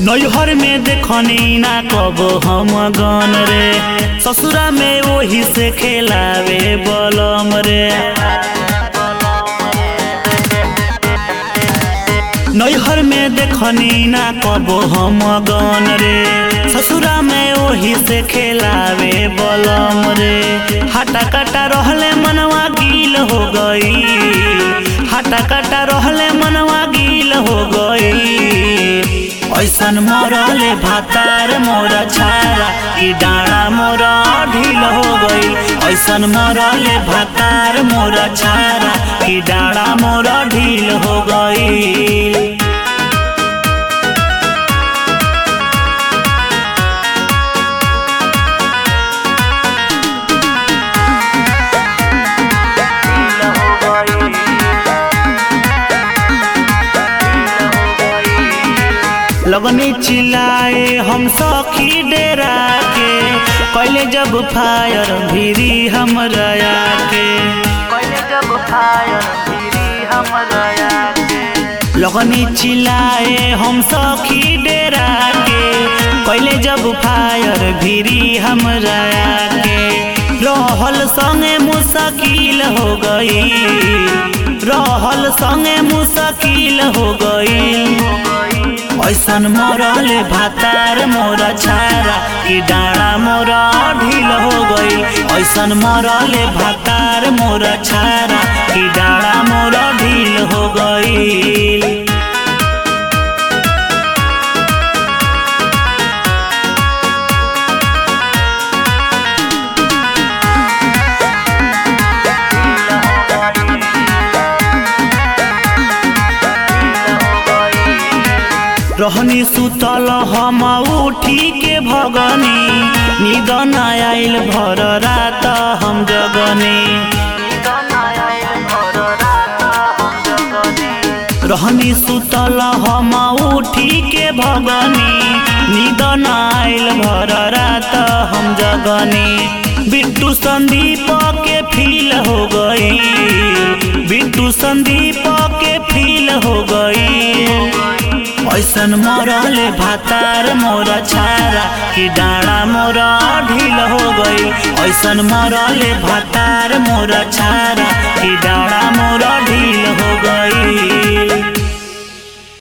नैहर में देखनी ना कब हम गन रे ससुरा में वही से खेलावे बलम रे नैहर में देखनी ना कब हम गन रे ससुरा में वही से खेलावे बलम रे हटा कटा रहले मनवा गील हो गई हटा कटा रहले मनवा गील हो गई ऐसन मरले भातार मोर छारा कि डाँडा मोर ढील हो गई ऐसन मरले भातार मोर छारा कि डाँडा मोर ढील हो गई लगनी चिल्लाए हम सखी डेरा के कैले जब फायर भिरी हम रया के कैले जब फायर भिरी हम रया के लगनी चिल्लाए हम सखी डेरा के कैले जब फायर भिरी हम रया के रहल संगे मुश्किल हो गई रहल संगे मुश्किल हो गई ऐसन मरले भातार मोर छारा कि डाँडा मोर ढील हो गई ऐसन मरले भातार मोर छारा कि डाँडा मोर ढील हो गई रहनी सुतल हम उठी के भगनी नींद न आइल भर रात हम जगनी रहनी सुतल हम उठी के भगनी नींद न आइल भर रात हम जगनी बिट्टू संदीप के फील हो गई बिट्टू संदीप के फील हो गई ऐसन मरले भातार मोर छारा कि डाँडा मोर ढील हो गई ऐसन मरले भातार मोर छारा